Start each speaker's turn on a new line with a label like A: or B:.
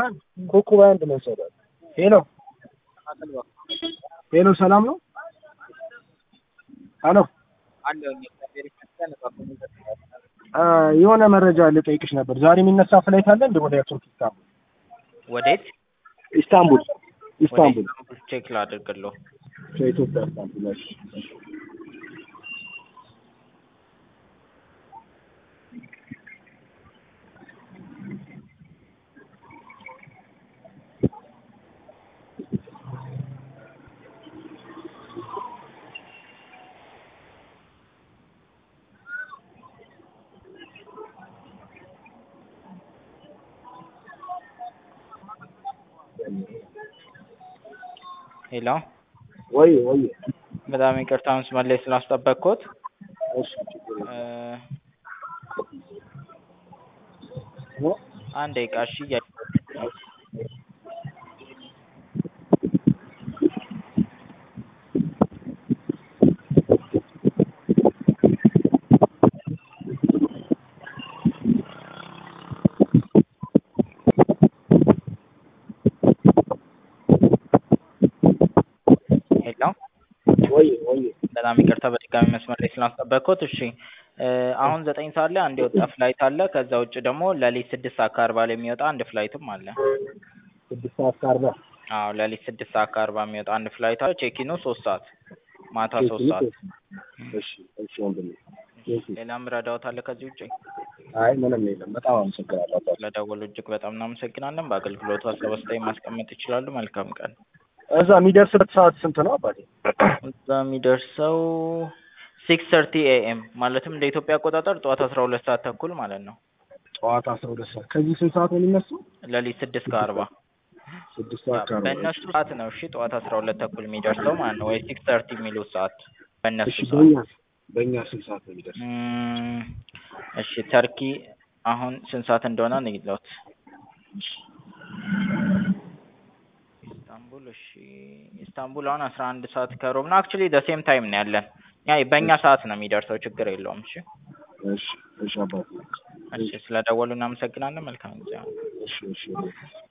A: አንድ ኮከብ አንድ መሰለህ። ሄሎ ሄሎ፣ ሰላም ነው? ሄሎ የሆነ መረጃ ልጠይቅሽ ነበር። ዛሬ የሚነሳ ፍላይት አለ እንደ ወደ ቱርክ ኢስታንቡል?
B: ወዴት?
A: ኢስታንቡል
B: ወደ
A: ኢስታንቡል
B: ኢስታንቡል ቼክ ላድርግልዎ።
A: ከኢትዮጵያ ኢስታንቡል። እሺ
B: ሄሎ
A: ወይ ወይ
B: በጣም ይቅርታ መስመር ላይ ስላስጠበቅኩት።
A: እሺ ችግር የለም።
B: እ
A: እ?
B: አንድ ደቂቃ እሺ። እያ- ሄሎ
A: ወይ ወይ
B: በጣም ይቅርታ በድጋሚ መስመር ላይ ስላስጠበቅኩት። እሺ እ አሁን ዘጠኝ ሰዓት ላይ አንድ የወጣ ፍላይት አለ። ከዛ ውጭ ደግሞ ሌሊት ስድስት ሰዓት ከአርባ ላይ የሚወጣ አንድ ፍላይትም አለ።
A: ስድስት ሰዓት ከአርባ
B: አዎ ሌሊት ስድስት ሰዓት ከአርባ የሚወጣ አንድ ፍላይት አለ። ቼኪኑ ሶስት ሰዓት ማታ ሶስት ሰዓት።
A: እሺ እሺ ወንድሜ እሺ።
B: ሌላ ምረዳዎት አለ ከዚህ ውጭ?
A: አይ ምንም የለም። በጣም አመሰግናለሁ አባቴ።
B: ስለደወሉ እጅግ በጣም እናመሰግናለን። በአገልግሎቱ ሀሳብ አስተያየት ማስቀመጥ ይችላሉ። መልካም ቀን።
A: እዛ የሚደርስበት ሰዓት ስንት ነው አባቴ?
B: እዛ የሚደርሰው ሲክስ ሰርቲ ኤኤም ማለትም እንደ ኢትዮጵያ አቆጣጠር ጠዋት አስራ ሁለት ሰዓት ተኩል ማለት ነው።
A: ጠዋት አስራ ሁለት ሰዓት ከዚህ ስንት ሰዓት ነው የሚነሳው?
B: ሌሊት ስድስት ከአርባ
A: ስድስት ሰዓት ከአርባ
B: በእነሱ ሰዓት ነው። እሺ ጠዋት አስራ ሁለት ተኩል የሚደርሰው ማለት ነው። ወይ ሲክስ ሰርቲ የሚሉት ሰዓት በእነሱ
A: እሺ
B: ሰዓት።
A: በእኛ በእኛ ስንት ሰዓት ነው የሚደርሰው?
B: እም፣ እሺ ተርኪ አሁን ስንት ሰዓት እንደሆነ ንገሩት። ኢስታንቡል እሺ ኢስታንቡል አሁን አስራ አንድ ሰዓት ከሩብ ነው። አክቹሊ ዘ ሴም ታይም ነው ያለን። ያ በእኛ ሰዓት ነው የሚደርሰው። ችግር የለውም። እሺ
A: እሺ እሺ አባቴ
B: እሺ ስለደወሉ እናመሰግናለን። መልካም ጊዜ።
A: እሺ እሺ